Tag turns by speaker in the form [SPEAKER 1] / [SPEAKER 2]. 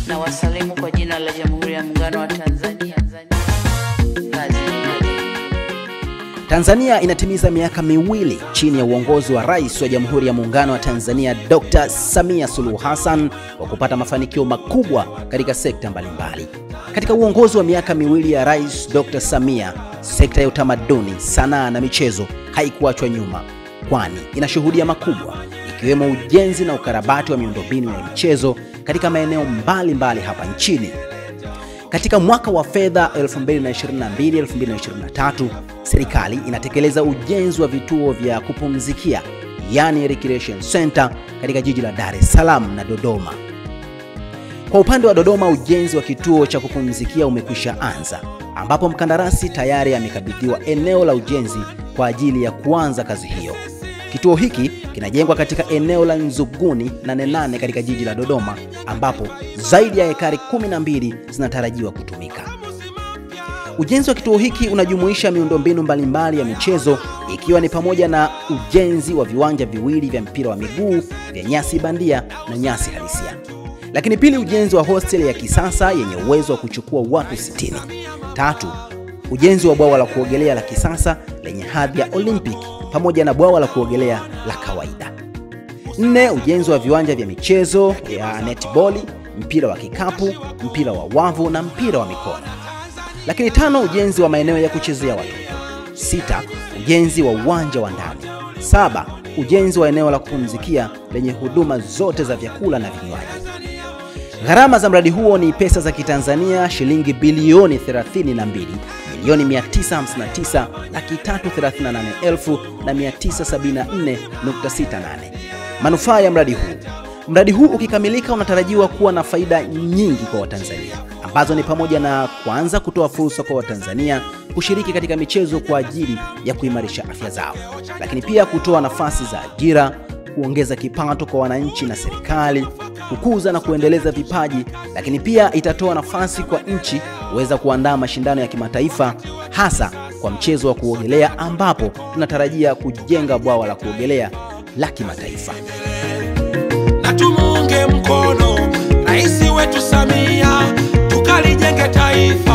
[SPEAKER 1] na wasalimu kwa jina la Jamhuri ya Muungano wa Tanzania. Kazi
[SPEAKER 2] Tanzania inatimiza miaka miwili chini ya uongozi wa Rais wa Jamhuri ya Muungano wa Tanzania Dr. Samia Suluhu Hassan wa kupata mafanikio makubwa katika sekta mbalimbali. Katika uongozi wa miaka miwili ya Rais Dr. Samia, sekta ya utamaduni, sanaa na michezo haikuachwa nyuma, kwani inashuhudia makubwa ikiwemo ujenzi na ukarabati wa miundombinu ya michezo katika maeneo mbalimbali hapa nchini. Katika mwaka wa fedha 2022-2023, serikali inatekeleza ujenzi wa vituo vya kupumzikia yani recreation center katika jiji la Dar es Salaam na Dodoma. Kwa upande wa Dodoma, ujenzi wa kituo cha kupumzikia umekwisha anza, ambapo mkandarasi tayari amekabidhiwa eneo la ujenzi kwa ajili ya kuanza kazi hiyo. Kituo hiki kinajengwa katika eneo la Nzuguni Nane Nane katika jiji la Dodoma, ambapo zaidi ya ekari 12 zinatarajiwa kutumika. Ujenzi wa kituo hiki unajumuisha miundombinu mbalimbali ya michezo ikiwa ni pamoja na ujenzi wa viwanja viwili vya mpira wa miguu vya nyasi bandia na nyasi halisia. Lakini pili, ujenzi wa hostel ya kisasa yenye uwezo wa kuchukua watu 60. Tatu, ujenzi wa bwawa la kuogelea la kisasa lenye hadhi ya Olympic pamoja na bwawa la kuogelea la kawaida. Nne, ujenzi wa viwanja vya michezo ya netball, mpira wa kikapu, mpira wa wavu na mpira wa mikono. Lakini tano, ujenzi wa maeneo ya kuchezea watoto. Sita, ujenzi wa uwanja wa ndani. Saba, ujenzi wa eneo la kupumzikia lenye huduma zote za vyakula na vinywaji. Gharama za mradi huo ni pesa za Kitanzania shilingi bilioni 32 milioni 959 laki 338 elfu na 974.68. Manufaa ya mradi huu. Mradi huu ukikamilika unatarajiwa kuwa na faida nyingi kwa Watanzania ambazo ni pamoja na kwanza, kutoa fursa kwa Watanzania kushiriki katika michezo kwa ajili ya kuimarisha afya zao, lakini pia kutoa nafasi za ajira, kuongeza kipato kwa wananchi na serikali, kukuza na kuendeleza vipaji, lakini pia itatoa nafasi kwa nchi kuweza kuandaa mashindano ya kimataifa hasa kwa mchezo wa kuogelea ambapo tunatarajia kujenga bwawa la kuogelea la kimataifa.
[SPEAKER 3] na tumuunge mkono rais wetu Samia, tukalijenge taifa